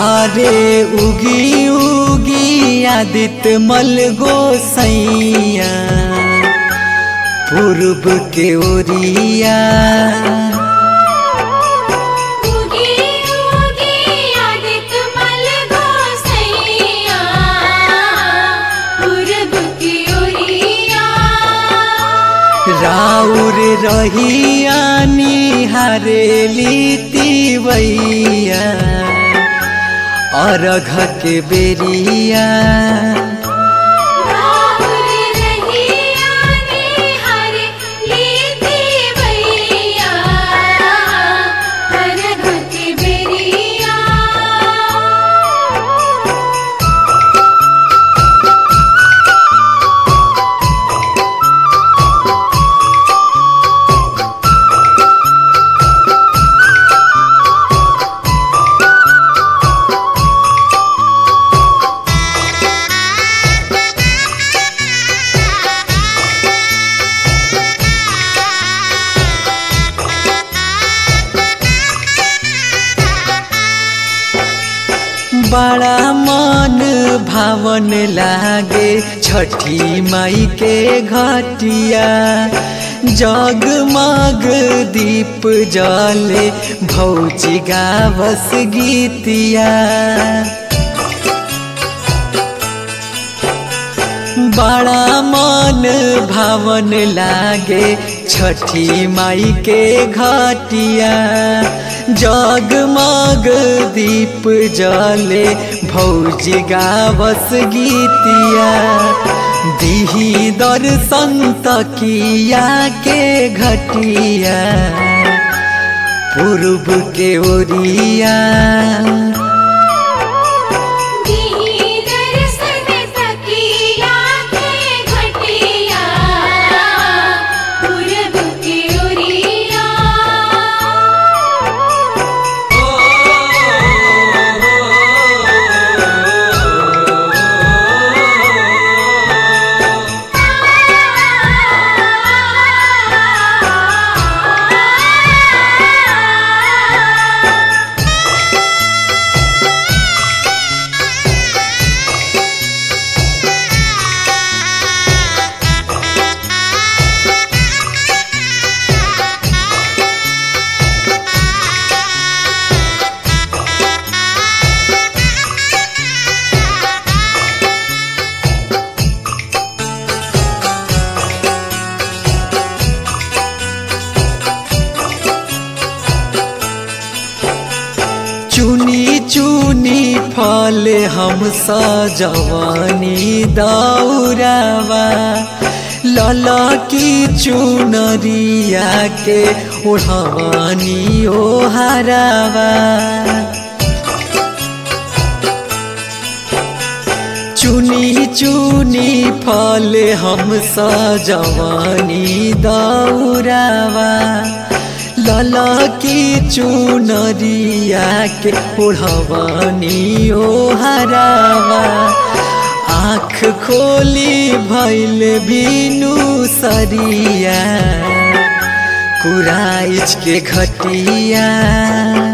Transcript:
अरे उगी उगी आदित्य मल गोसैया पूर्व के ओरिया उगी उगी आदित्य मल गोसैया पूरब की ओरिया राउर रहिया निहारेली तिवैया अरघ के बेरिया राहुल रहिया निहार लीती भैया अरघ के बेरिया बड़ा मन भावन लागे छठी माई के घटिया जगमग दीप जले भौजी गावस गीतिया बड़ा मन भावन लागे छठी माई के घटिया जगमग दीप जले भौजी गावस गीतिया दिही दर्शन तकिया के घटिया पूर्व के ओरिया दी दर्शन तकिया के घटिया पूरब की ओरिया चुनी चुनी फल हम सजवानी दौरावा लला की चुनरिया के ओढ़वानी ओ हरावा चुनी चुनी फल हम सजवानी दौरावा लला की चुनरिया के ओढ़वानी ओ हरावा आँख खोली भैल बिनु सरिया कुराइच के घटिया